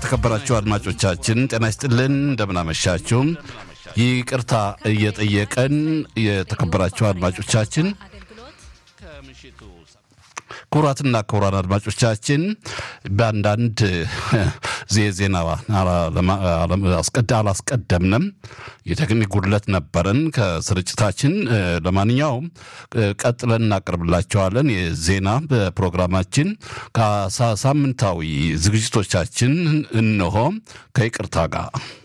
የተከበራችሁ አድማጮቻችን ጤና ይስጥልን፣ እንደምናመሻችሁም ይቅርታ እየጠየቀን የተከበራችሁ አድማጮቻችን ክቡራትና ክቡራን አድማጮቻችን በአንዳንድ ዜና አላስቀደምንም። የቴክኒክ ጉድለት ነበረን ከስርጭታችን። ለማንኛውም ቀጥለን እናቀርብላቸዋለን። የዜና በፕሮግራማችን ከሳምንታዊ ዝግጅቶቻችን እነሆ ከይቅርታ ጋር